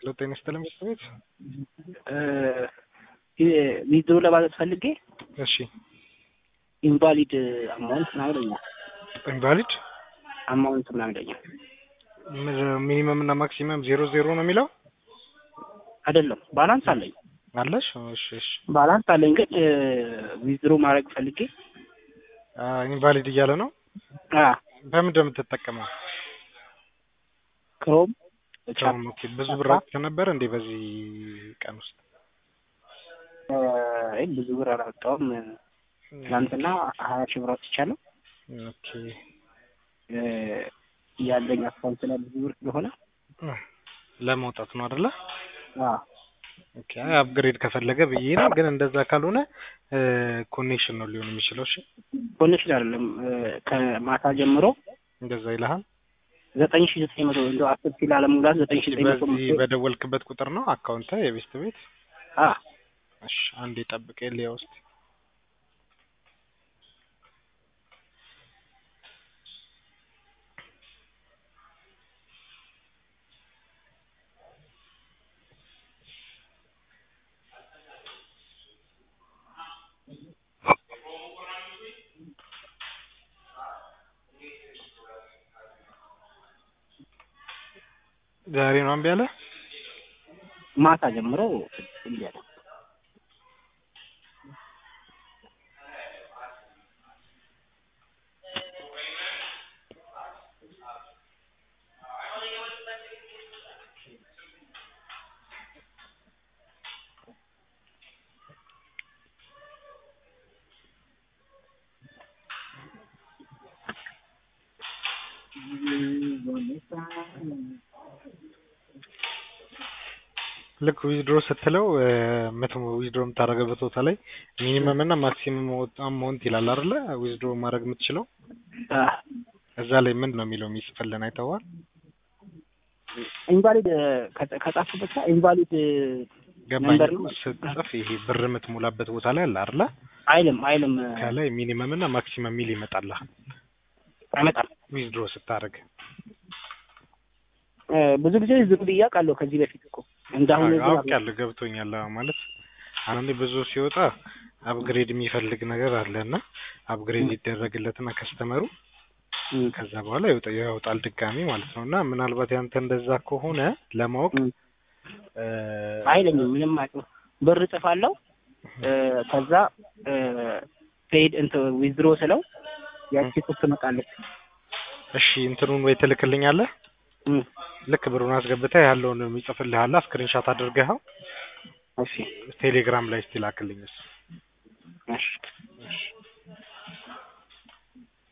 ጤና ይስጥልኝ ቤት ዊዝድሮ ለማለት ፈልጌ እሺ ኢንቫሊድ አማውንት ምናምን ይለኛል። ኢንቫሊድ አማውንት ምናምን ይለኛል። ሚኒመም እና ማክሲመም ዜሮ ዜሮ ነው የሚለው አይደለም ባላንስ አለኝ አለሽ? እሺ እሺ ባላንስ አለኝ ግን ዊዝድሮ ማድረግ ፈልጌ ኢንቫሊድ እያለ ነው። አ በምንድን ነው የምትጠቀመው? ክሮም ክሮም። ኦኬ ብዙ ብር አውጥተህ ነበር እንዴ በዚህ ቀን ውስጥ? አይ ብዙ ብር አላወጣሁም። ትናንትና ሀያ ሺህ ብር አውጥቻለሁ። ኦኬ ያለኝ አካውንት ላይ ብዙ ብር ስለሆነ ለመውጣት ነው አይደለ? አ ኦኬ አፕግሬድ ከፈለገ ብዬ ነው። ግን እንደዛ ካልሆነ ኮኔክሽን ነው ሊሆን የሚችለው። እሺ ኮኔክሽን አይደለም ከማታ ጀምሮ እንደዛ ይልሃል። ዘጠኝ ሺህ ዘጠኝ መቶ እንደው አስር ሺህ ላለመሙላት ዘጠኝ ሺህ ዘጠኝ መቶ በዚህ በደወልክበት ቁጥር ነው አካውንት የቤስት ቤት? አ እሺ አንዴ ጠብቅ ሊያ ውስጥ ዛሬ ነው እምቢ አለ። ማታ ጀምሮ እምቢ አለ። ልክ ዊዝድሮ ስትለው ምት ዊዝድሮ የምታደርገበት ቦታ ላይ ሚኒመም እና ማክሲመም አማውንት ይላል አይደለ? ዊዝድሮ ማድረግ የምትችለው አ እዛ ላይ ምንድን ነው የሚለው የሚጽፍልን አይተዋል? ኢንቫሊድ ከጻፍኩበት ጋር ኢንቫሊድ ገባኝ ነምበር እኮ ነው ስትጽፍ ይሄ ብር የምትሞላበት ቦታ ላይ አለ አይደለ? አይልም አይልም ከላይ ሚኒመም እና ማክሲመም ሚል ይመጣልሃል አይመጣም። ዊዝድሮ ስታደርግ እ ብዙ ጊዜ ዝም ብዬ አውቃለሁ ከዚህ በፊት እኮ እንዳሁን አውቃለሁ ገብቶኛል። አዎ ማለት አንዳንዴ ብዙ ሲወጣ አፕግሬድ የሚፈልግ ነገር አለ እና አፕግሬድ ይደረግለትና ከስተመሩ ከዛ በኋላ ይወጣ ያወጣል ድጋሚ ማለት ነው። እና ምናልባት ያንተ እንደዛ ከሆነ ለማወቅ እ አይለኝም ምንም አቅም ብር እጽፋለሁ እ ከዛ ፔድ እንትን ዊዝድሮ ስለው ያቺ ቁጥ ትመጣለች። እሺ እንትኑን ወይ ትልክልኛለህ እም፣ ልክ ብሩን አስገብተህ ያለውን የሚጽፍልህ አለ ስክሪንሻት አድርገኸው እሺ ቴሌግራም ላይ እስቲ ላክልኝ እሱ እሺ